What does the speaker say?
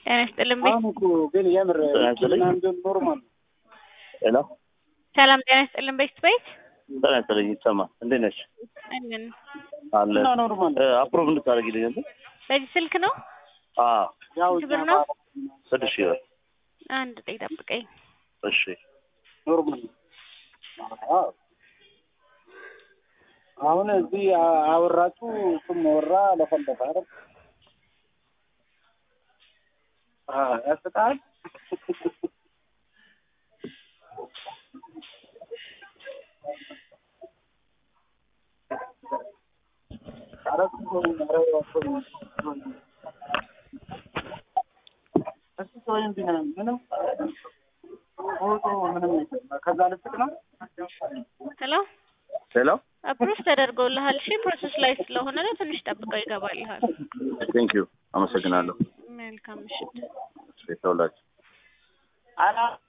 ጤና ይስጥልኝ ቤት አሁን እኮ ግን የምር ምናምን ኖርማል ነው። ሄሎ ሰላም ጤና ይስጥልኝ ቤት ቤት ጤና ይስጥልኝ ይሰማ እንዴት ነሽ? አለን አለ እና ኖርማል ነው። አፕሮቭ እንድታደርጊልኝ እንዴ? በዚህ ስልክ ነው አዎ ያው ስንት ብር ነው? ስድስት ሺህ ብር አንድ ጠይ ጠብቀኝ እሺ ኖርማል ነው። አዎ። አሁን እዚህ አ- አወራችሁ እሱም ወራ ለፈለፈ አይደል? አዎ ያስቃል። ኧረ እሱ ተወኝ፣ ኧረ ተወኝ። እሱ ተወኝ ቢሆንም ምንም ፎቶ ምንም የለም። ከዛ ልስቅ ነው ሄሎ ሄሎ አፕሩቭ ተደርጎልሃል እሺ ፕሮሰስ ላይ ስለሆነ ነው ትንሽ ጠብቀው ይገባልሃል ቴንክ ዩ አመሰግናለሁ። መልካም ምሽት ተውላችሁ አላ